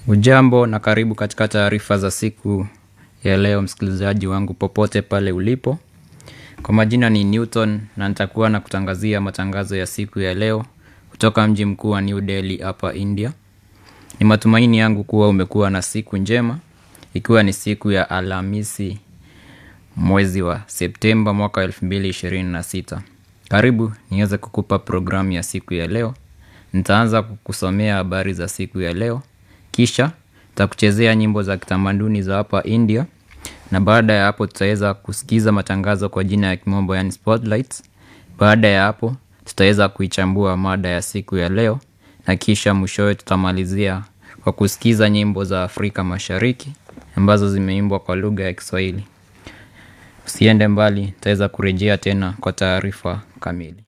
Ujambo na karibu katika taarifa za siku ya leo msikilizaji wangu popote pale ulipo. Kwa majina ni Newton na nitakuwa na kutangazia matangazo ya siku ya leo kutoka mji mkuu wa New Delhi hapa India. Ni matumaini yangu kuwa umekuwa na siku njema ikiwa ni siku ya Alhamisi mwezi wa Septemba mwaka 2026. Karibu niweze kukupa programu ya siku ya leo. Nitaanza kukusomea habari za siku ya leo. Kisha, nitakuchezea nyimbo za kitamaduni za hapa India. Na baada ya hapo tutaweza kusikiza matangazo kwa jina ya kimombo yani spotlights. Baada ya hapo tutaweza kuichambua mada ya siku ya leo. Na kisha mwishowe tutamalizia kwa kusikiza nyimbo za Afrika mashariki ambazo zimeimbwa kwa lugha ya kiswahili. Usiende mbali, nitaweza kurejea tena kwa taarifa kamili.